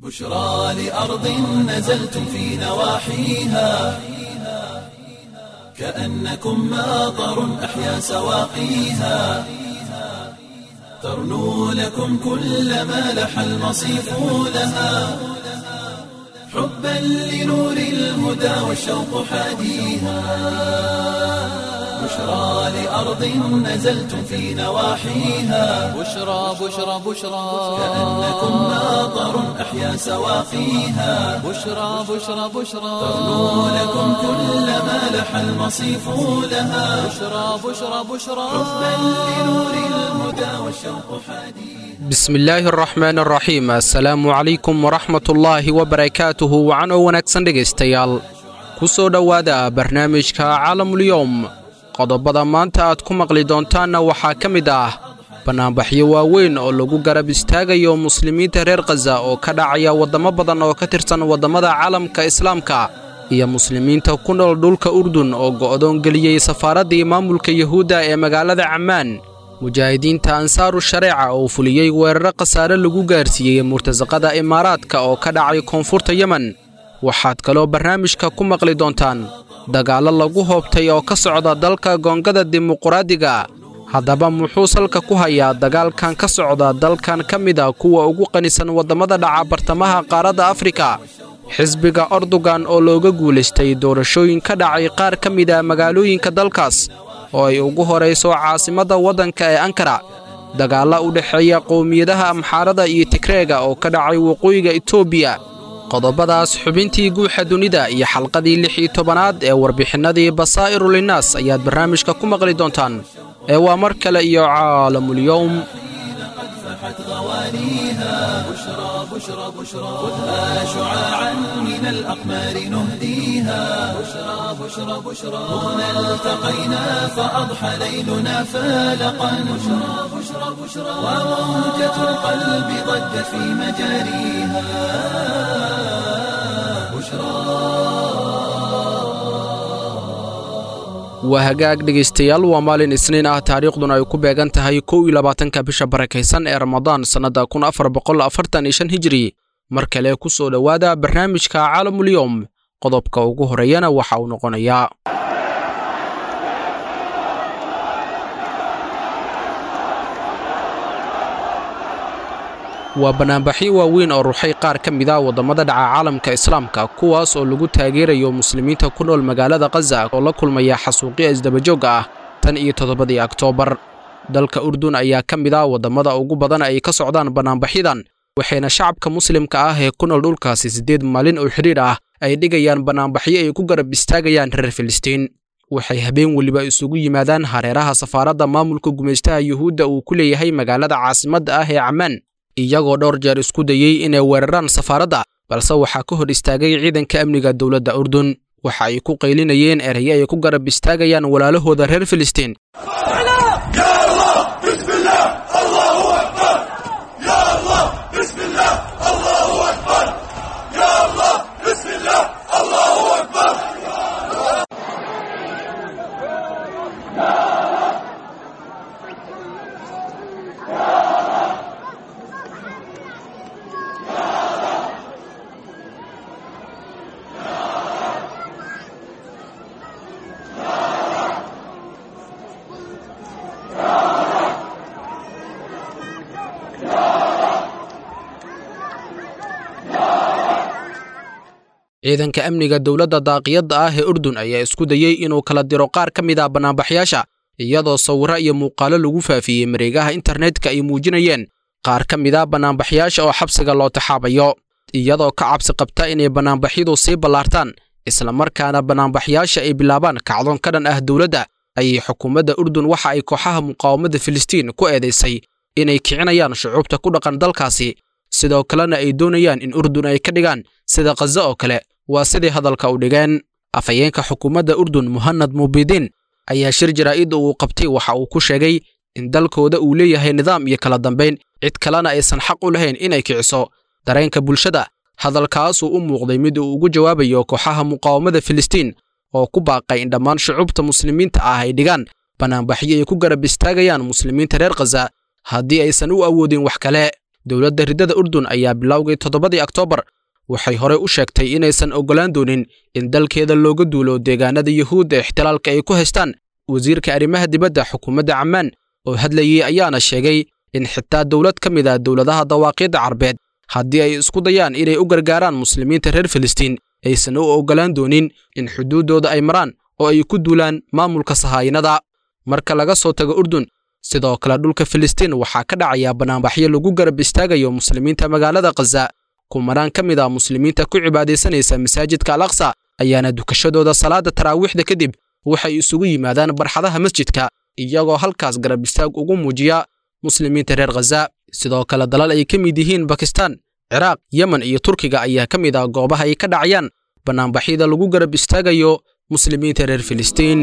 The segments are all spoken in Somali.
بشرى لأرض نزلتم في نواحيها كأنكم ماطر أحيا سواقيها ترنو لكم كل ما لح المصيف لها حبا لنور الهدى والشوق حاديها بشرى لأرض نزلتم في نواحيها بشرى بشرى بشرى كأنكم ماطر أحيا سواقيها بشرى بشرى بشرى ترنو لكم كل ما لح المصيف لها بشرى بشرى بشرى حبا لنور الهدى والشوق حديث bismi illaahi araxmaan araxiim assalaamu calaykum waraxmatullaahi wabarakaatuhu wacanoo wanaagsan dhegaystayaal ku soo dhowaada barnaamijka caalamulyoom qodobada maanta aad ku maqli doontaanna waxaa ka mid ah bannaanbaxyo waaweyn oo lagu garab istaagayo muslimiinta reer khaza oo ka dhacaya waddamo badan oo ka tirsan waddamada caalamka islaamka iyo muslimiinta ku nool dhulka urdun oo go'doon geliyey safaaraddii maamulka yuhuudda ee magaalada cammaan mujaahidiinta ansaaru shareeca oo fuliyey weeraro khasaare lagu gaarsiiyey murtasaqada imaaraadka oo ka dhacay koonfurta yemen waxaad kaloo barnaamijka ku maqli doontaan dagaallo lagu hoobtay oo ka socda dalka goongada dimuquraadiga haddaba muxuu salka ku hayaa dagaalkan ka socda dalkan ka mid a kuwa ugu qanisan waddamada dhaca bartamaha qaaradda afrika xisbiga ordogan oo looga guulaystay doorashooyin ka dhacay qaar ka mid a magaalooyinka dalkaas oo ay ugu horayso caasimadda waddanka ee ankara dagaalla u dhexeeya qowmiyadaha amxaarada iyo tigreega oo ka dhacay waqooyiga etoobiya qodobadaas xubintii guuxa dunida iyo xalqadii lix iyo tobanaad ee warbixinnadii basaa'iru linnaas ayaad barnaamijka ku maqli doontaan ee waa mar kale iyo caalamulyowm فحت غوانيها بشرى بشرى بشرى خذها شعاعا من الأقمار نهديها بشرى بشرى بشرى هنا التقينا فأضحى ليلنا فالقا بشرى بشرى بشرى وموجة القلب ضجت في مجاريها بشرى waa hagaag dhegaystayaal waa maalin isniin ah taariikhduna ay ku beegan tahay kow iyo labaatanka bisha barakaysan ee ramadaan sannadda kun afar boqol afartan iyo shan hijiri mar kale ku soo dhowaada barnaamijka caalamulyoom qodobka ugu horeeyana waxa uu noqonayaa waa bannaanbaxyo waaweyn oo ruxay qaar ka mid a waddamada dhaca caalamka islaamka kuwaas oo lagu taageerayo muslimiinta ku nool magaalada khaza oo la kulmaya xasuuqya isdabajoogga ah tan iyo toddobadii oktoobar dalka urdun ayaa ka mid a waddamada ugu badan ay ka socdaan bannaanbaxyadan waxayna shacabka muslimka ah ee ku nool dhulkaasi siddeed maalin oo xidhiidh ah ay dhigayaan bannaanbaxyo ay ku garab istaagayaan reer filistiin waxay habeen weliba isugu yimaadaan hareeraha safaaradda maamulka gumaystaha yuhuudda uu ku leeyahay magaalada caasimadda ah ee cammaan iyagoo dhowr jeer isku dayey inay weeraraan safaaradda balse waxaa ka hor istaagay ciidanka amniga dowladda urdun waxa ay ku qaylinayeen erayo ay ku garab istaagayaan walaalahooda reer filistiin ciidanka amniga dowladda daaqiyadda ah ee urdun ayaa isku dayey inuu kala diro qaar ka mid ah bannaanbaxyaasha iyadoo sawirro iyo muuqaallo lagu faafiyey mareegaha internetka ay muujinayeen qaar ka mid a bannaanbaxyaasha oo xabsiga loo taxaabayo iyadoo ka cabsi qabta inay bannaanbaxyadu sii ballaartaan islamarkaana bannaanbaxyaasha ay bilaabaan kacdoon ka dhan ah dowladda ayay xukuumadda urdun waxa ay kooxaha muqaawamada filistiin ku eedaysay inay kicinayaan shucuubta ku dhaqan dalkaasi sidoo kalena ay doonayaan in urdun ay ka dhigaan sida khaza oo kale waa sidii hadalka u dhigeen afhayeenka xukuumadda urdun muhanad mubidiin ayaa shir jaraa'idda uu qabtay waxa uu ku sheegay in dalkooda uu leeyahay nidaam iyo kala dambayn cid kalena aysan xaq u lahayn inay kiciso dareenka bulshada hadalkaasuu u muuqday mid uu ugu jawaabayo kooxaha muqaawamada filistiin oo ku baaqay in dhammaan shucuubta muslimiinta ah ay dhigaan bannaanbaxyo ay ku garab istaagayaan muslimiinta reer khaza haddii aysan u awoodin wax kale dowladda riddada urdun ayaa bilowgii toddobadii oktoobar waxay horey u sheegtay inaysan oggolaan doonin in dalkeeda looga duulo deegaanada yuhuudda ixtilaalka ay ku haystaan wasiirka arrimaha dibadda xukuumadda cammaan oo hadlayey ayaana sheegay in xitaa dowlad ka mid ah dowladaha dawaaqiidda carbeed haddii ay isku dayaan inay u gargaaraan muslimiinta reer filistiin aysan u oggolaan doonin in xuduuddooda ay maraan oo ay ku duulaan maamulka sahaayinada marka laga soo tago urdun sidoo kale dhulka filistiin waxaa ka dhacaya bannaanbaxyo lagu garab istaagayo muslimiinta magaalada khaza kumanaan ka mid ah muslimiinta ku cibaadaysanaysa masaajidka al aqsa ayaana dukashadooda salaada taraawiixda kadib waxay isugu yimaadaan barxadaha masjidka iyagoo halkaas garab istaag ugu muujiya muslimiinta reer khaza sidoo kale dalal ay ka mid yihiin bakistaan ciraaq yemen iyo turkiga ayaa ka mid ah goobaha ay ka dhacayaan bannaanbaxyada lagu garab istaagayo muslimiinta reer filistiin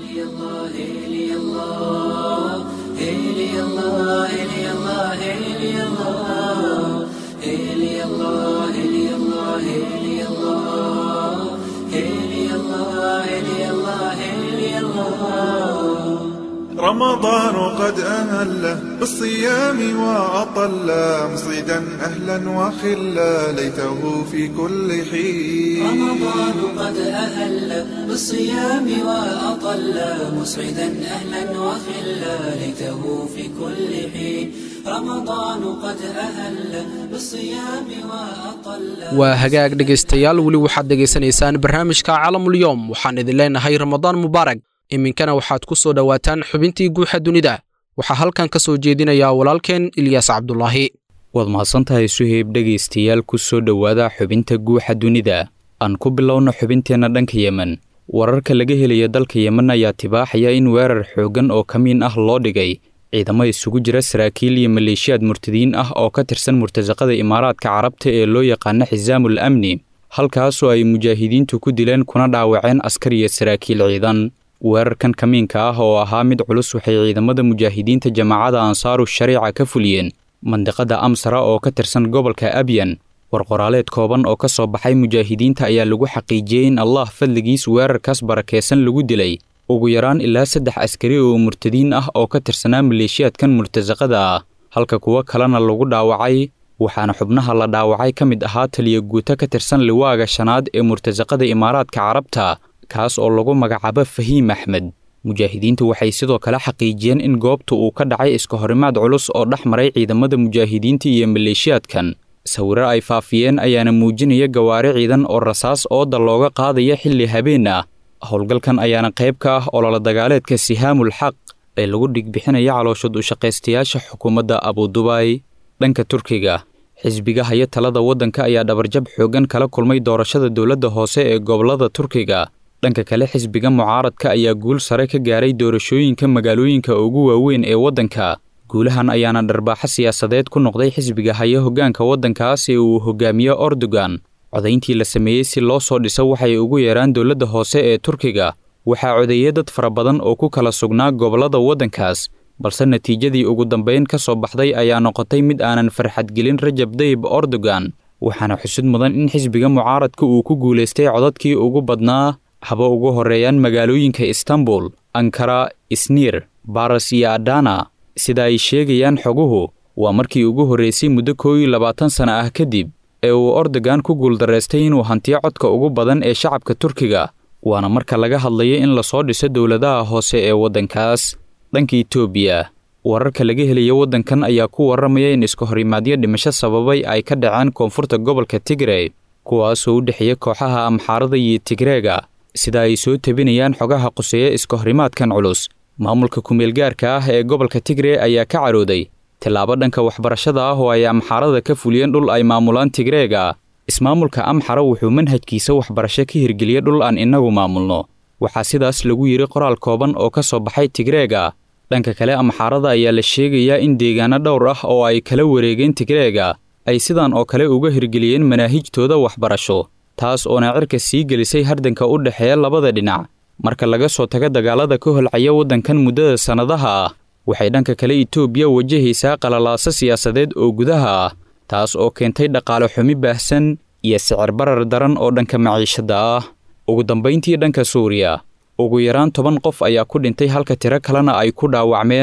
رمضان قد أهل بالصيام وأطل مصيدا أهلا وخلا ليته في كل حين رمضان قد أهل بالصيام وأطل مسعدا أهلا وخلا ليته في كل حين رمضان قد أهل بالصيام وأطل waa hagaag dhegaystayaal weli waxaad dhegaysanaysaan barnaamijka caalamulyoom waxaan idin leenahay ramadaan mubaarag iminkana waxaad ku soo dhowaataan xubintii guuxa dunida waxaa halkan ka soo jeedinayaa walaalkeen ilyaas cabdulaahi waad mahadsantahay suheyb dhegaystayaal ku soo dhowaada xubinta guuxa dunida aan ku bilowno xubinteenna dhanka yemen wararka laga helaya dalka yemen ayaa tibaaxaya in weerar xooggan oo kamiin ah loo dhigay ciidamo isugu jira saraakiil iyo maleeshiyaad murtadiin ah oo ka tirsan murtasaqada imaaraadka carabta ee loo yaqaana xisaamul amni halkaasoo ay mujaahidiintu ku dileen kuna dhaawaceen askar iyo saraakiil ciidan weerarkan kamiinka ah oo ahaa mid culus waxay ciidamada mujaahidiinta jamaacada ansaaru shariica ka fuliyeen mandiqada amsara oo ka tirsan gobolka abyan warqoraaleed kooban oo ka soo baxay mujaahidiinta ayaa lagu xaqiijiyey in allah fadligiis weerarkaas barakeysan lagu dilay ugu yaraan ilaa saddex askari oo murtadiin ah oo ka tirsanaa maleeshiyaadkan murtasaqada ah halka kuwo kalena lagu dhaawacay waxaana xubnaha la dhaawacay ka mid ahaa taliya guuto ka tirsan liwaaga shanaad ee murtasaqada imaaraadka carabta kaas oo lagu magacaabo fahiim axmed mujaahidiintu waxay sidoo kale xaqiijiyeen in goobta uu ka dhacay iska horimaad culus oo dhex maray ciidamada mujaahidiinta iyo maleeshiyaadkan sawiro ay faafiyeen ayaana muujinaya gawaari ciidan oo rasaas ooda looga qaadaya xilli habeen ah howlgalkan ayaana qayb ka ah ololo dagaaleedka sihaamul xaq ee lagu dhigbixinaya calooshod u shaqaystayaasha xukuumadda abudubaay dhanka turkiga xisbiga haya talada waddanka ayaa dhabarjab xooggan kala kulmay doorashada dowladda hoose ee gobollada turkiga dhanka kale xisbiga mucaaradka ayaa guul sare ka gaaray doorashooyinka magaalooyinka ugu waaweyn ee waddanka guulahan ayaana dharbaaxo siyaasadeed ku noqday xisbiga haya hoggaanka waddankaas ee uu hogaamiyo ordogan codayntii la sameeyey si loo soo dhiso waxay ugu yeeraan dowladda hoose ee turkiga waxaa codeeyey dad fara badan oo ku kala sugnaa gobollada waddankaas balse natiijadii ugu dambayn ka soo baxday ayaa noqotay mid aanan farxadgelin rajab dayib ordogan waxaana xusud mudan in xisbiga mucaaradka uu ku guulaystay codadkii ugu badnaa haba ugu horreeyaan magaalooyinka istanbul ankara isniir baras iyo adana sida ay sheegayaan xoguhu waa markii ugu horraysay muddo koo iyo labaatan sana ah kadib ee uu ordogan ku guuldaraystay inuu hantiyo codka ugu badan ee shacabka turkiga waana marka laga hadlayo in lasoo dhiso dowladaha hoose ee waddankaas dhanka itoobiya wararka laga helaya waddankan ayaa ku warramaya in iska horimaadyo dhimasho sababay ay ka dhaceen koonfurta gobolka tigrey kuwaasoo u dhexeeya kooxaha amxaarada iyo tigreega sida ay soo tebinayaan xogaha quseeya iska horimaadkan culus maamulka kumeelgaarka ah ee gobolka tigrey ayaa ka carooday tillaabo dhanka waxbarashada ah oo ay amxaarada ka fuliyeen dhul ay maamulaan tigreega ismaamulka amxara wuxuu manhajkiisa waxbarasho ka hirgeliyey dhul aan innagu maamulno waxaa sidaas lagu yidhi qoraal kooban oo ka soo baxay tigreega dhanka kale amxaarada ayaa la sheegayaa in deegaano dhowr ah oo ay kala wareegeen tigreega ay sidan oo kale uga hirgeliyeen manaahijtooda waxbarasho taas oona cirka sii gelisay hardanka u dhexeeya labada dhinac marka laga soo tago dagaalada ka holcaya waddankan muddada sannadaha ah waxay dhanka kale itoobiya wajahaysaa qalalaaso siyaasadeed oo gudaha ah taas oo keentay dhaqaale xumi baahsan iyo sicir barar daran oo dhanka maciishadda ah ugu dambayntii dhanka suuriya ugu yaraan toban qof ayaa ku dhintay halka tiro kalena ay ku dhaawacmeen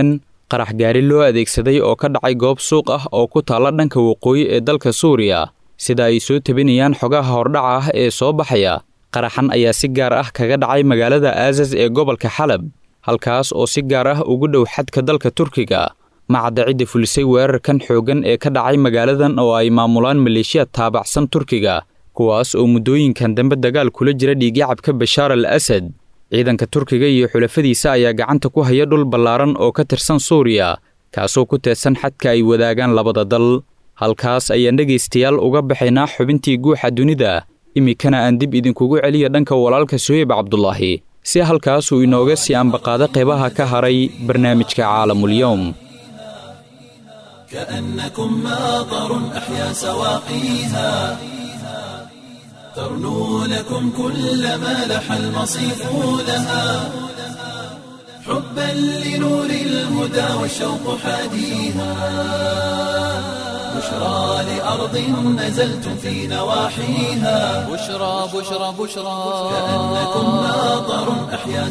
qarax gaari loo adeegsaday oo ka dhacay goob suuq ah oo ku taalla dhanka waqooyi ee dalka suuriya sida ay soo tebinayaan xogaha hordhaca ah ee soo baxaya qaraxan ayaa si gaar ah kaga dhacay magaalada aasas ee gobolka xalab halkaas oo si gaar ah ugu dhow xadka dalka turkiga macadda cidda fulisay weerarkan xooggan ee ka dhacay magaaladan oo ay maamulaan maleeshiya taabacsan turkiga kuwaas oo muddooyinkan dambe dagaal kula jira dhiigyacabka bashaar al asad ciidanka turkiga iyo xulafadiisa ayaa gacanta ku haya dhul ballaaran oo ka tirsan suuriya kaasoo ku teedsan xadka ay wadaagaan labada dal halkaas ayaan dhegaystayaal uga baxaynaa xubintii guuxa dunida iminkana aan dib idinkugu celiya dhanka walaalka suheyb cabdulaahi si halkaasuu inooga sii ambaqaado qeybaha ka haray barnaamijka caalamulyowm كأنكم ماطر أحيا سواقيها ترنو لكم كل ما لح المصيف لها حبا لنور الهدى والشوق حاديها بشرى لأرض نزلتم في نواحيها بشرى بشرى بشرى كأنكم ماطر أحيا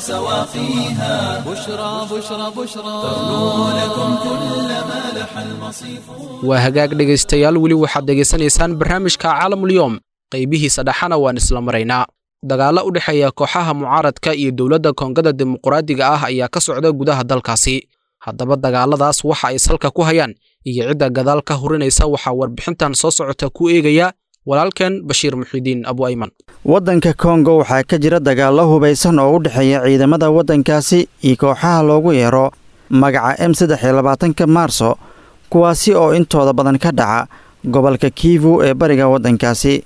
سواقيها بشرى بشرى بشرى ترنو لكم كل ما لح المصيف waa hagaag dhegaystayaal weli waxaad dhegaysanaysaan barnaamijka caalamulyoom qaybihiisa dhexana waan isla maraynaa dagaallo u dhexeeya kooxaha mucaaradka iyo dowladda koongada dimuqraadiga ah ayaa ka socda gudaha dalkaasi haddaba dagaalladaas waxa ay salka ku hayaan iyo cidda gadaal ka hurinaysa waxaa warbixintan soo socota ku eegaya walaalkeen bashiir muxidiin abu ayman waddanka kongo waxaa ka jira dagaallo hubaysan oo u dhexeeya ciidamada waddankaasi iyo kooxaha loogu yeero magaca m saddex iyo labaatanka maarso kuwaasi oo intooda badan ka dhaca gobolka kiivu ee bariga waddankaasi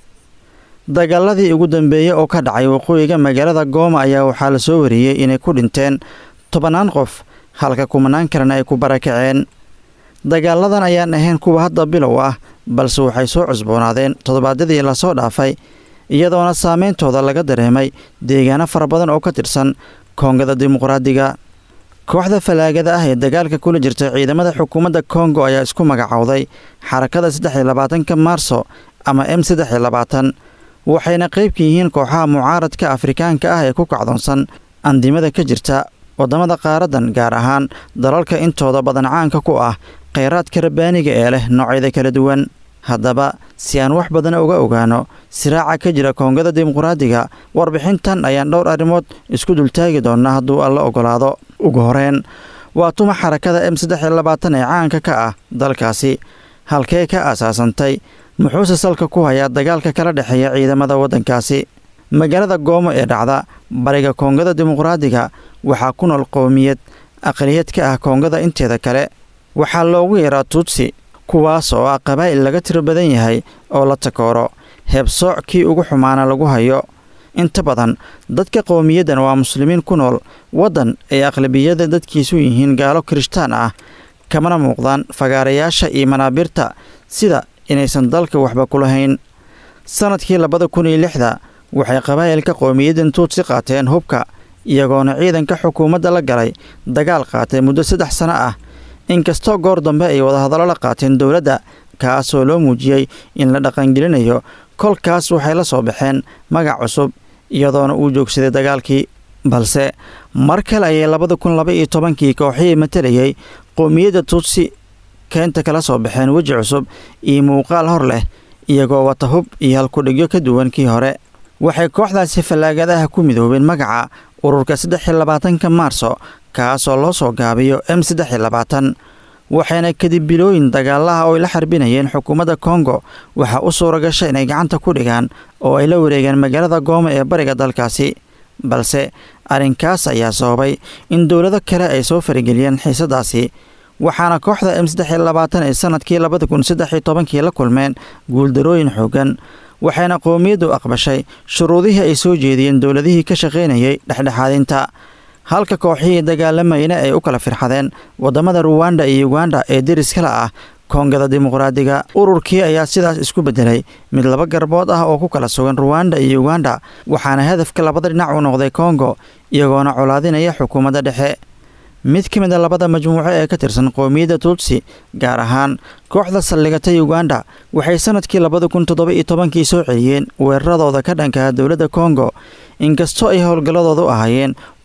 dagaaladii ugu dambeeyey oo ka dhacay waqooyiga magaalada gooma ayaa waxaa la soo wariyey inay ku dhinteen tobannaan qof halka kumanaan kalena ay ku barakaceen dagaaladan ayaan ahayn kuwa hadda bilow ah balse waxay soo cusboonaadeen toddobaadyadii lasoo dhaafay iyadoona saameyntooda laga dareemay deegaano fara badan oo ka tirsan koongada dimuqraadiga kooxda falaagada ah ee dagaalka kula jirta ciidamada xukuumadda kongo ayaa isku magacowday xarakada saddex iyo labaatanka maarso ama m saddex iyo labaatan waxayna qaybka yihiin kooxaha mucaaradka afrikaanka ah ee ku kacdoonsan andimada ka jirta waddamada qaaradan gaar ahaan dalalka intooda badan caanka ku ah khayraadka rabbaaniga ee leh noocyada kala duwan haddaba si aan wax badan uga ogaano siraaca ka jira koongada dimuqraadiga warbixintan ayaan dhowr arrimood isku dultaagi doonnaa hadduu alla ogolaado ugu horeen waa tuma xarakada m saddex iyo labaatan ee caanka ka ah dalkaasi halkee ka aasaasantay muxuuse salka ku hayaa dagaalka kala dhexeeya ciidamada waddankaasi magaalada goomo ee dhacda bariga koongada dimuqraadiga waxaa ku nool qowmiyad aqliyad ka ah koongada inteeda kale waxaa loogu yaraa tuutsi kuwaas oo ah qabaa'il laga tiro badan yahay oo la takooro heebsooc kii ugu xumaana lagu hayo inta badan dadka qowmiyaddan waa muslimiin ku nool waddan ay aqlabiyada dadkiisu yihiin gaalo kirishtaan ah kamana muuqdaan fagaarayaasha iyo manaabiirta sida inaysan dalka waxba ku lahayn sannadkii labada kun iyo lixda waxay qabaa'ilka qowmiyaddan tuutsi qaateen hubka iyagoona ciidanka xukuumadda la galay dagaal qaatay muddo saddex sano ah inkastoo goor dambe ay wadahadallo la qaateen dowladda kaasoo loo muujiyey in la dhaqangelinayo kolkaas waxay la soo baxeen magac cusub iyadoona uu joogsaday dagaalkii balse mar kale ayay labada kun laba iyo tobankii kooxihii matalayay qowmiyadda tuutsi keenta kala soo baxeen weji cusub iyo muuqaal hor leh iyagoo wata hub iyo halkudhigyo ka duwan kii hore waxay kooxdaasi fallaagadaha ku midoobeen magaca ururka saddex iyo labaatanka maarso kaasoo loo soo gaabiyo m saddex iyo labaatan waxayna kadib bilooyin dagaalaha oo ay la xarbinayeen xukuumadda kongo waxaa u suura gasha inay gacanta ku dhigaan oo ay la wareegeen magaalada gooma ee bariga dalkaasi balse arrinkaas ayaa sababay in dowlado kale ay soo farageliyeen xiisadaasi waxaana kooxda m saddex iyo labaatan ee sannadkii labada kun saddex iyo tobankii la kulmeen guuldarooyin xooggan waxayna qowmiyaddu aqbashay shuruudihii ay soo jeediyeen dowladihii ka shaqaynayay dhexdhexaadinta halka kooxihii dagaalamayna ay u kala firxadeen waddamada ruwanda iyo uganda ee deriskala ah koongada dimuqraadiga ururkii ayaa sidaas isku beddelay mid laba garbood ah oo ku kala sugan ruwanda iyo uganda waxaana hadafka labada dhinac u noqday kongo iyagoona colaadinaya xukuumadda dhexe mid ka mid a labada majmuuco ee ka tirsan qowmiyadda tuutsi gaar ahaan kooxda saldhigatay uganda waxay sannadkii labada kun toddoba iyo tobankii soo celiyeen weeraradooda ka dhankaha dowladda kongo inkastoo ay howlgalladoodu ahaayeen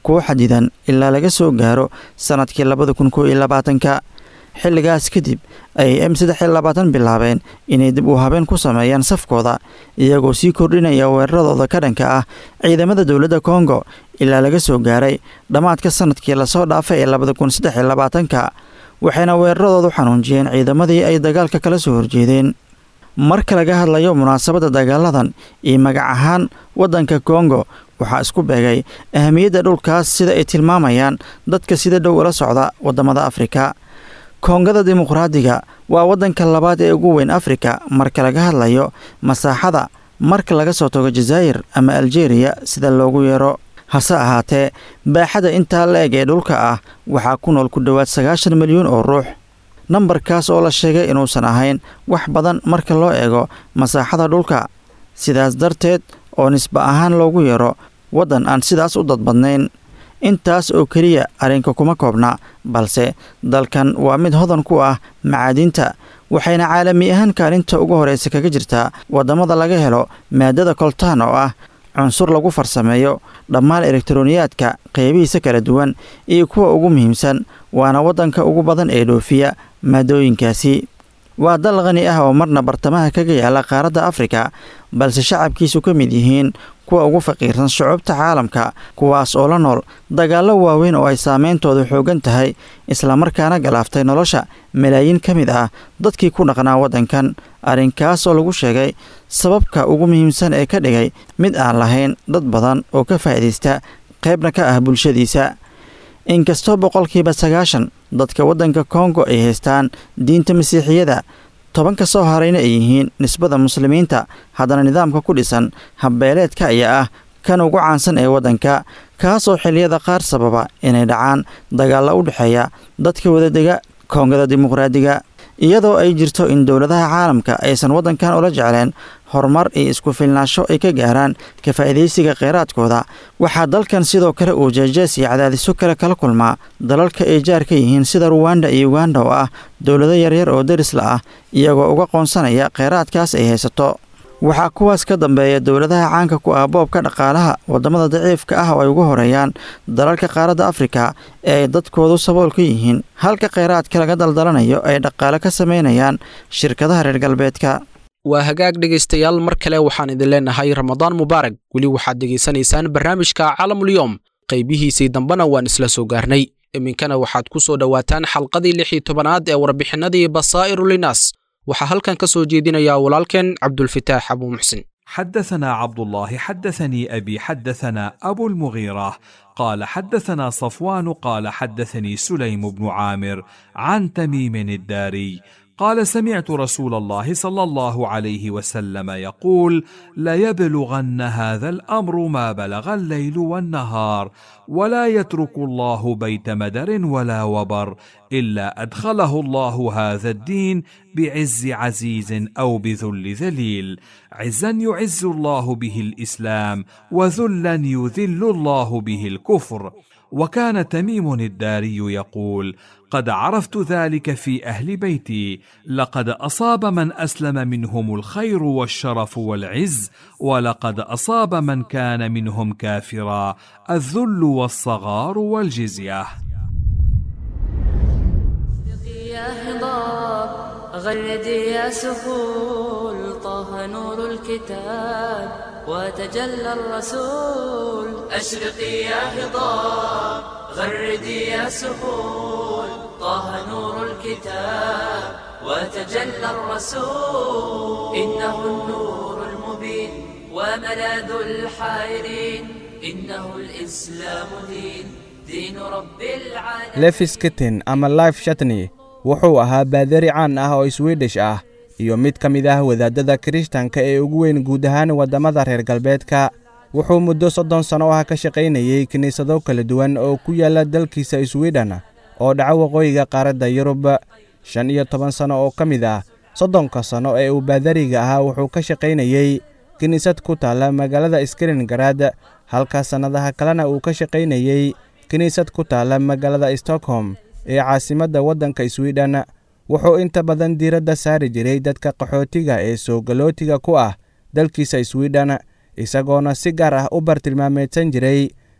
kuwo xadidan ilaa laga soo gaaro sannadkii labada kun koo iyo labaatanka xilligaas kadib ayay m saddex iyo labaatan bilaabeen inay dib u habeen ku sameeyaan safkooda iyagoo sii kordhinaya weeraradooda ka dhanka ah ciidamada dowladda kongo ilaa laga soo gaaray dhammaadka sannadkii lasoo dhaafay ee labada kun saddex iyo labaatanka waxayna weeraradoodu xanuunjiyeen ciidamadii ay dagaalka kala soo horjeedeen marka laga hadlayo munaasabadda dagaaladan iyo magac ahaan waddanka kongo waxaa isku beegay ahamiyadda dhulkaas sida ay tilmaamayaan dadka sida dhow ula socda waddamada afrika koongada dimuqraadiga waa waddanka labaad ee ugu weyn afrika marka laga hadlayo masaaxada marka laga soo tago jazaa'ir ama aljeriya sida loogu yeero hase ahaatee baaxada intaa la eg ee dhulka ah waxaa ku nool ku dhowaad sagaashan milyuun oo ruux nambarkaas oo la sheegay inuusan ahayn wax badan marka loo eego masaaxada dhulka sidaas darteed oo nisba ahaan loogu yeero waddan aan sidaas u dadbadnayn intaas oo keliya arrinka kuma koobna balse dalkan waa mid hodan ku ah macaadiinta waxayna caalami ahaan kaalinta ugu horraysa kaga jirtaa waddamada laga helo maadada koltaan oo ah cunsur lagu farsameeyo dhammaan elektroniyaadka qeybihiisa kala duwan iyo kuwa ugu muhiimsan waana waddanka ugu badan ee dhoofiya maadooyinkaasi waa dal qani ah oo marna bartamaha kaga yaala qaaradda afrika balse shacabkiisu ka mid yihiin kuwa ugu faqiirsan shucuubta caalamka kuwaas oo la nool dagaallo waaweyn oo ay saameyntoodu xoogan tahay islamarkaana galaaftay nolosha malaayiin ka mid ah dadkii ku dhaqnaa waddankan arrinkaas oo lagu sheegay sababka ugu muhiimsan ee ka dhigay mid aan lahayn dad badan oo ka faa'iidaysta qaybna ka ah bulshadiisa inkastoo boqolkiiba sagaashan dadka waddanka kongo ay haystaan diinta masiixiyada tobanka soo harayna ay yihiin nisbada muslimiinta haddana nidaamka ku dhisan habbeeleedka ayaa ah kan ugu caansan ee waddanka kaasoo xilliyada qaar sababa inay dhacaan dagaalla u dhexeeya dadka wadadega koongada dimuqraadiga iyadoo ay jirto in dowladaha caalamka aysan waddankan ula jecleen horumar iyo isku filnaansho ay ka gaaraan ka faa'iidaysiga kheyraadkooda waxaa dalkan sidoo kale uu jeejees iyo cadaadiso kale kala kulmaa dalalka ay jaar ka yihiin sida ruwanda iyo uganda oo ah dowlado yaryar oo derisla ah iyagoo uga qoonsanaya kheyraadkaas ay haysato waxaa kuwaas ka dambeeya dowladaha caanka ku ah boobka dhaqaalaha waddamada daciifka ah oo ay ugu horeeyaan dalalka qaaradda afrika ee ay dadkoodu sabool ka yihiin halka kheyraadka laga daldalanayo ay dhaqaale ka samaynayaan shirkadaha reer galbeedka waa hagaag dhegaystayaal mar kale waxaan idin leenahay ramadaan mubaarag weli waxaad dhegaysanaysaan barnaamijka calamulyoom qaybihiisii dambena waan isla soo gaarnay iminkana waxaad ku soo dhowaataan xalqadii lix iyo tobanaad ee warbixinadii basaa'iru linaas waxaa halkan ka soo jeedinayaa walaalkeen cabdulfitaax abuu muxsin حدثنا عبد الله حدثني ابي حدثنا ابو المغيره قال حدثنا صفوان قال حدثني سليم بن عامر عن تميم الداري قال سمعت رسول الله صلى الله عليه وسلم يقول ليبلغن هذا الامر ما بلغ الليل والنهار ولا يترك الله بيت مدر ولا وبر الا ادخله الله هذا الدين بعز عزيز او بذل ذليل عزا يعز الله به الاسلام وذلا يذل الله به الكفر وكان تميم الداري يقول قد عرفت ذلك في اهل بيتي لقد اصاب من اسلم منهم الخير والشرف والعز ولقد اصاب من كان منهم كافرا الذل والصغار والجزيه يا هضاب غردي يا سهول طه نور الكتاب وتجلى الرسول أشرقي يا هضاب غردي يا سهول طه نور الكتاب وتجلى الرسول إنه النور المبين وملاذ الحائرين إنه الإسلام دين دين رب العالمين lefisketin ama life shatney wuxuu ahaa baadari caan ah oo swidish ah iyo mid ka mid ah wadaadada kirishtanka ee ugu weyn guud ahaan waddamada reer galbeedka wuxuu muddo soddon sanno ah ka shaqaynayey kiniisado kala duwan oo ku yaalla dalkiisa swidhen oo dhaca waqooyiga qaaradda yurub shan iyo toban sanno oo ka mid ah soddonka sanno ee uu baadariga ahaa wuxuu ka shaqaynayey kiniisad ku taalla magaalada skringarad halka sannadaha kalena uu ka shaqaynayey kiniisad ku taalla magaalada stockholm ee caasimadda waddanka swidhen wuxuu inta badan diiradda saari jiray dadka qaxootiga ee soogalootiga ku ah dalkiisa swidhen isagoona si gaar ah u bartilmaameedsan jiray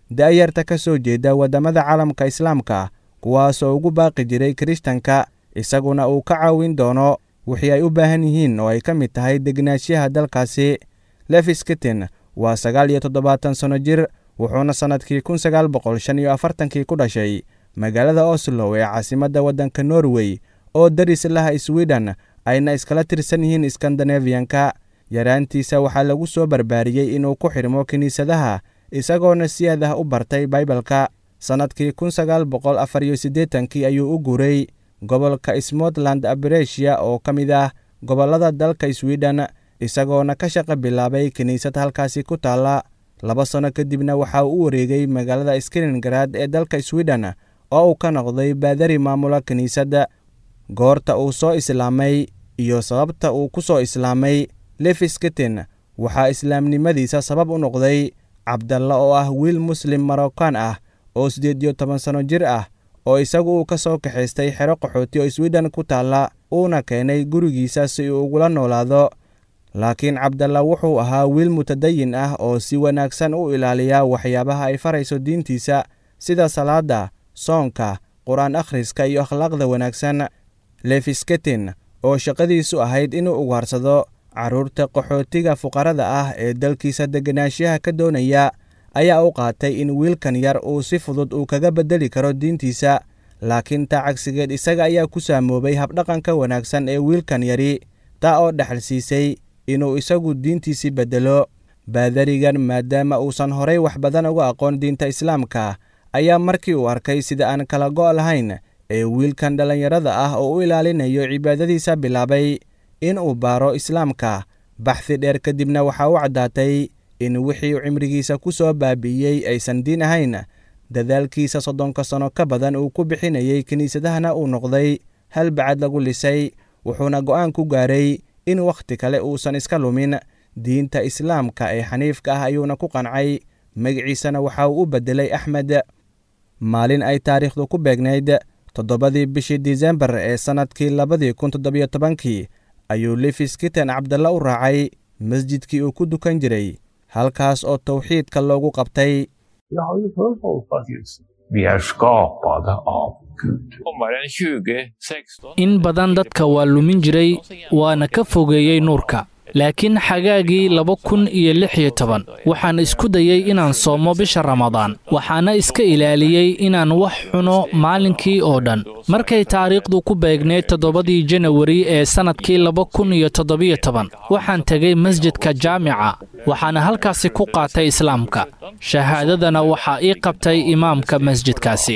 da'yarta ka soo jeeda waddamada caalamka islaamka kuwaasoo ugu baaqi jiray kirishtanka isaguna uu ka caawin doono wixii ay u baahan yihiin oo ay ka mid tahay degnaanshaha dalkaasi lefis kitten waa sagaal iyo toddobaatan sanno jir wuxuuna sannadkii kun sagaal boqol shan iyo afartankii ku dhashay magaalada oslo ee caasimadda waddanka norway oo daris laha sweden ayna iskala tirsan yihiin skandinafiyanka yaraantiisa waxaa lagu soo barbaariyey inuu ku xidhmo kiniisadaha isagoona si aad ah u bartay baibalka sannadkii kun sagaal boqol afar iyo siddeetankii ayuu u guuray gobolka smotland aberesia oo ka mid ah gobollada dalka sweden isagoona ka shaqo bilaabay kiniisad halkaasi ku taalla laba sanno kadibna waxa uu u wareegay magaalada skringarad ee dalka sweden oo uu ka noqday baadari maamula kiniisadda goorta uu soo islaamay iyo sababta uu ku soo islaamay lefis kitten waxaa islaamnimadiisa sabab u noqday cabdalla oo ah wiil muslim marokkan ah oo siddeed iyo toban sanno jir ah oo isagu uu ka soo kaxaystay xero qaxooti oo sweden ku taalla uuna keenay gurigiisa si uu ugula noolaado laakiin cabdalla wuxuu ahaa wiil mutadayin ah oo si wanaagsan u ilaaliya waxyaabaha ay farayso diintiisa sida salaadda soonka qur-aan akhriska iyo akhlaaqda wanaagsan lefisketin oo shaqadiisu ahayd inuu ugaarsado carruurta qaxootiga fuqarada ah ee dalkiisa deganaanshaha ka doonaya ayaa u qaatay in wiilkan yar uu si fudud uu kaga beddeli karo diintiisa laakiin taa cagsigeed isaga ayaa ku saamoobay habdhaqanka wanaagsan ee wiilkan yari taa oo dhexal siisay inuu isagu diintiisii beddelo baadarigan maadaama uusan horay wax badan uga aqoon diinta islaamka ayaa markii uu arkay sida aan kala go' lahayn ee wiilkan dhallinyarada ah oo u ilaalinayo cibaadadiisa bilaabay in uu baaro islaamka baxdi dheer kadibna waxaa u caddaatay in wixii cimrigiisa ku soo baabi'iyey aysan diin ahayn dadaalkiisa soddonka sanno ka badan uu ku bixinayey kiniisadahana uu noqday hal bacad lagu lisay wuxuuna go'aan ku gaaray in wakhti kale uusan iska lumin diinta islaamka ee xaniifka ah ayuuna ku qancay magiciisana waxa uu u beddelay axmed maalin ay taariikhdu ku beegnayd toddobadii bishii disembar ee sannadkii labadii kun toddobiyo tobankii ayuu lefis kitten cabdalla u raacay masjidkii uu ku dukan jiray halkaas oo tawxiidka loogu qabtay in badan dadka waa lumin jiray waana ka fogeeyey nuurka laakiin xagaagii laba kun iyo lix iyo toban waxaan isku dayey inaan soomo bisha ramadaan waxaana iska ilaaliyey inaan wax cuno maalinkii oo dhan markay taariikhdu ku beegneyd toddobadii janawari ee sannadkii laba kun iyo toddobiyo toban waxaan tegay masjidka jaamica waxaana halkaasi ku qaatay islaamka shahaadadana waxaa ii qabtay imaamka masjidkaasi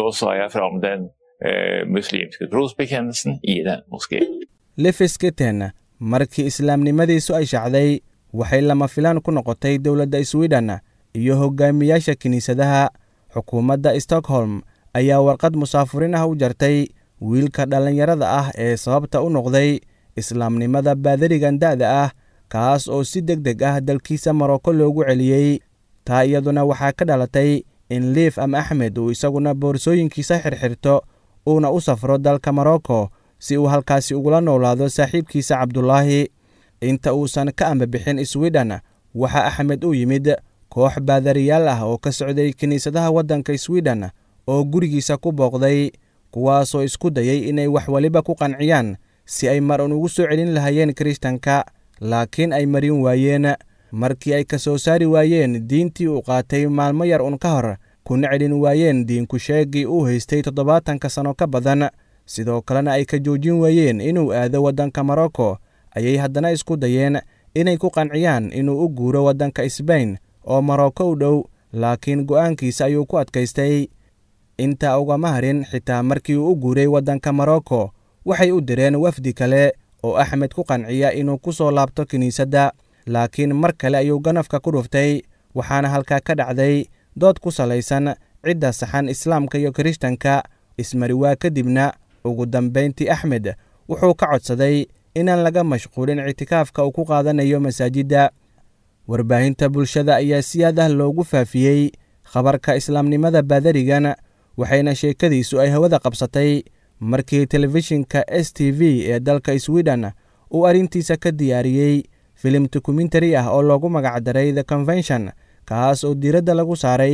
lefis kitten markii islaamnimadiisu ay shacday waxay lama filaan ku noqotay dowladda sweden iyo hogaamiyaasha kiniisadaha xukuumadda stockholm ayaa warqad musaafuriin ah u jartay wiilka dhallinyarada ah ee sababta u noqday islaamnimada baadarigan da'da ah kaas oo si deg deg ah dalkiisa maroko loogu celiyey taa iyaduna waxaa ka dhalatay in liif ama axmed uu isaguna boorsooyinkiisa xirxirto uuna u safro dalka maroko si uu halkaasi ugula noolaado saaxiibkiisa cabdulaahi inta uusan ka ambabixin sweden waxaa axmed u yimid koox baadariyaal ah oo ka socday kiniisadaha waddanka sweden oo gurigiisa ku booqday kuwaasoo isku dayay inay wax weliba ku qanciyaan si ay mar un ugu soo celin lahayeen kiristanka laakiin ay marin waayeen markii ay ka soo saari waayeen diintii uu qaatay maalmo yar un ka hor kuna celin waayeen diinku sheegii uu haystay toddobaatanka sanno ka badan sidoo kalena ay ka joojin waayeen inuu aado waddanka morocco ayay haddana isku dayeen inay ku qanciyaan inuu u guuro waddanka sbain oo morocco u dhow laakiin go'aankiisa ayuu ku adkaystay intaa ugama harin xitaa markii uu u guuray waddanka morocco waxay u direen wafdi kale oo axmed ku qanciya inuu ku soo laabto kiniisadda laakiin mar kale ayuu ganafka ku dhuftay waxaana halkaa ka dhacday dood ku salaysan cidda saxan islaamka iyo kirishtanka ismariwaa kadibna ugu dambayntii axmed wuxuu ka codsaday inaan laga mashquulin ictikaafka uu ku qaadanayo masaajidda warbaahinta bulshada ayaa si aad ah loogu faafiyey khabarka islaamnimada baadarigan waxayna sheekadiisu ay hawada qabsatay markii telefishinka s t v ee dalka sweden uu arrintiisa ka diyaariyey filim dokumentari ah oo loogu magacdaray the convention kaas oo diiradda lagu saaray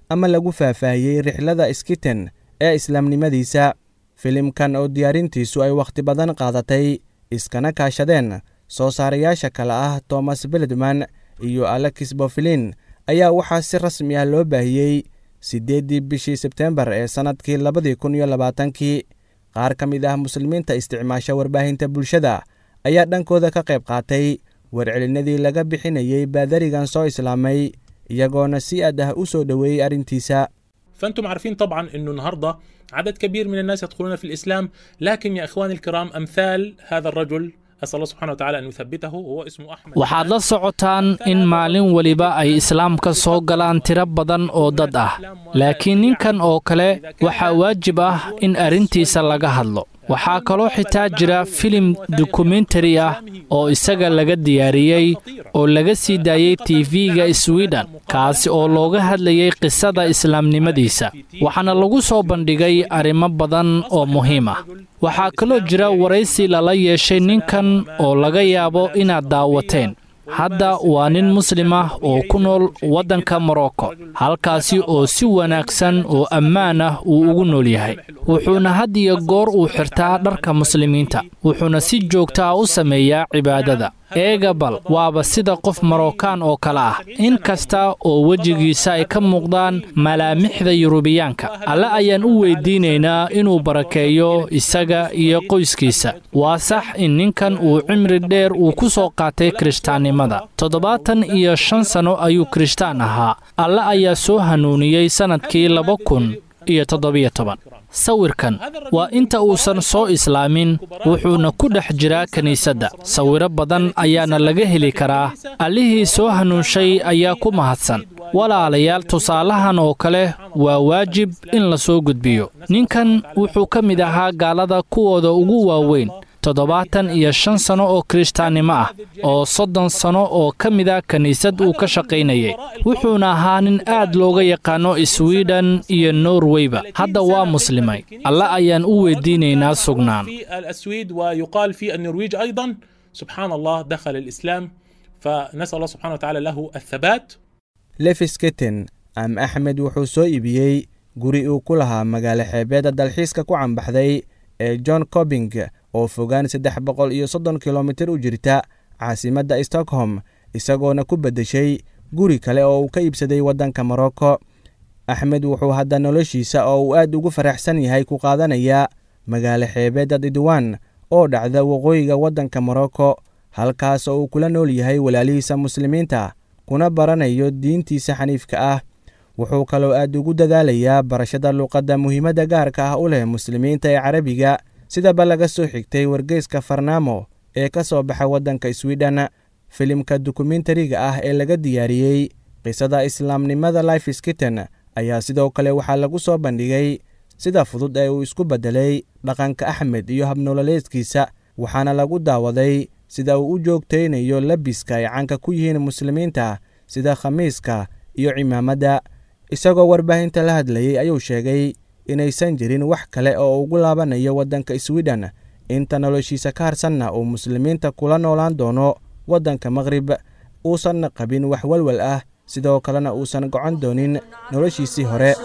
ama lagu faahfaahiyey rixlada skiten ee islaamnimadiisa filimkan oo diyaarintiisu ay wakhti badan qaadatay iskana kaashadeen soo saarayaasha kale ah tomas beledman iyo alexis bofilin ayaa waxaa si rasmi ah loo baahiyey siddeeddii bishii sebteembar ee sannadkii labadii kun iyo labaatankii qaar ka mid ah muslimiinta isticmaasha warbaahinta bulshada ayaa dhankooda ka qayb qaatay warcelinadii laga bixinayey baadarigan soo islaamay iyagoona si aad ah u soo dhoweeyey arrintiisa فانتم عارفين طبعا انه النهارده عدد كبير من الناس يدخلون في الاسلام لكن يا اخواني الكرام امثال هذا الرجل اسال الله سبحانه وتعالى ان يثبته هو اسمه احمد waxaad la socotaan in maalin weliba ay islaamka soo galaan tiro badan oo dad ah laakiin ninkan oo kale waxaa waajib ah in arrintiisa laga hadlo waxaa kaloo xitaa jira filim dokumentari ah oo isaga laga diyaariyey oo laga sii daayey tv-ga swiden kaasi oo looga hadlayey qisada islaamnimadiisa waxaana lagu soo bandhigay arrimo badan oo muhiim ah waxaa kaloo jira waraysi lala yeeshay ninkan oo laga yaabo inaad daawateen hadda waa nin muslim ah oo ku nool waddanka morocco halkaasi oo si wanaagsan oo ammaan ah uu ugu nool yahay wuxuuna had iyo goor uu xirtaa dharka muslimiinta wuxuuna si joogta ah u sameeyaa cibaadada eega bal waaba sida qof marookaan oo kale ah in kasta oo wejigiisa ay ka muuqdaan malaamixda yurubiyaanka alle ayaan u weydiinaynaa inuu barakeeyo isaga iyo qoyskiisa waa sax in ninkan uu cimri dheer uu ku soo qaatay kirishtaannimada toddobaatan iyo shan sanno ayuu kirishtaan ahaa alle ayaa soo hanuuniyey sannadkii laba kun iyo toddobiyo toban sawirkan waa inta uusan soo islaamin wuxuuna ku dhex jiraa kiniisadda sawiro badan ayaana laga heli karaa allihii soo hanuunshay ayaa ku mahadsan walaalayaal tusaalahan oo kale waa waajib in la soo gudbiyo ninkan wuxuu ka mid ahaa gaalada kuwooda ugu waaweyn toddobaatan iyo shan sanno oo kirishtaannimo ah oo soddon sanno oo ka mida kiniisad uu ka shaqaynayay wuxuuna ahaa nin aad looga yaqaanno swiden iyo norweyba hadda waa muslimay alle ayaan u weydiinaynaa sugnaan في الاسويد ويقال في النرويج ايضا سبحان الله دخل الاسلام فنسال الله سبحانه وتعالى له الثبات lefis-keten am axmed wuxuu soo iibiyey guri uu ku lahaa magaalo xeebeedda dalxiiska ku cambaxday ee john cobing oo fogaan saddex boqol iyo soddon kilomitir u jirta caasimadda stockholm isagoona ku beddeshay guri kale oo uu ka iibsaday waddanka morocco axmed wuxuu hadda noloshiisa oo uu aad ugu faraxsan yahay ku qaadanayaa magaalo xeebeedda didwan oo dhacda waqooyiga waddanka morocco halkaas oo uu kula nool yahay walaalihiisa muslimiinta kuna baranayo diintiisa xaniifka ah wuxuu kaloo aad ugu dadaalayaa barashada luuqadda muhiimadda gaarka ah u leh muslimiinta ee carabiga sidaba laga soo xigtay wargeyska farnaamo ee ka soo baxa waddanka swiden filimka dokumentariga ah ee laga diyaariyey qisada islaamnimada life skitten ayaa sidoo kale waxaa lagu soo bandhigay sida fudud ee uu isku beddelay dhaqanka axmed iyo habnololeedkiisa waxaana lagu daawaday sida uu u joogtaynayo labiska ay caanka ku yihiin muslimiinta sida khamiiska iyo cimaamadda isagoo warbaahinta la hadlayey ayuu sheegay inaysan jirin wax kale oo ugu laabanayo waddanka swiden inta noloshiisa ka harsanna uu muslimiinta kula noolaan doono waddanka maqrib uusanna qabin wax walwal ah sidoo kalena uusan gocon doonin noloshiisii hore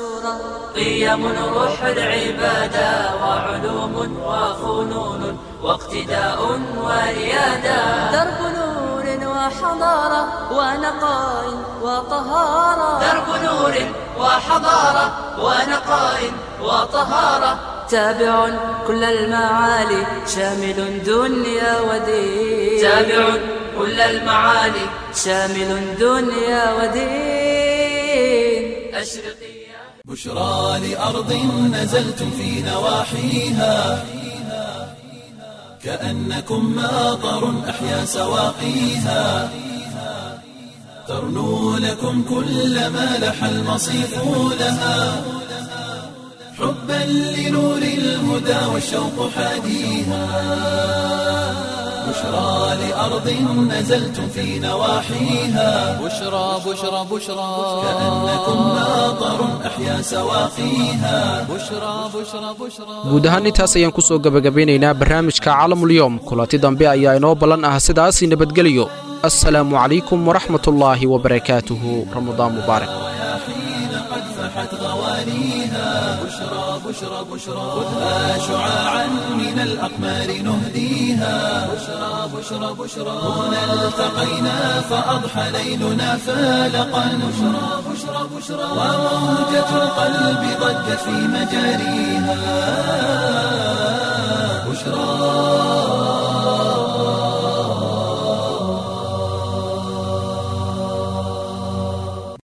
قيم روح العبادة وعلوم وفنون واقتداء وريادة درب نور وحضارة ونقاء وطهارة درب نور وحضارة ونقاء وطهارة تابع كل المعالي شامل دنيا ودين تابع كل المعالي شامل دنيا ودين أشرقي بشرى لأرض نزلتم في نواحيها كأنكم ماطر أحيا سواقيها ترنو لكم كل ما لح المصيف لها حبا لنور الهدى والشوق حاديها بشرى لأرض نزلتم في نواحيها بشرى بشرى بشرى كأنكم ماطر أحيا سواقيها بشرى بشرى بشرى guud ahaan intaas ayaan ku soo gebagabeynaynaa barnaamijka caalamulyoom kulanti dambe ayaa inoo ballan ah sidaasi nabadgeliyo assalaamu calaykum waraxmatullaahi wabarakaatuhu ramadaan mubaarak حين قد فح سواقيها بشرى بشرى بشرى خذها شعاعا من الأقمار نهديها بشرى بشرى بشرى هنا التقينا فأضحى ليلنا فالقا بشرى بشرى بشرى وموجة القلب ضجت في مجاريها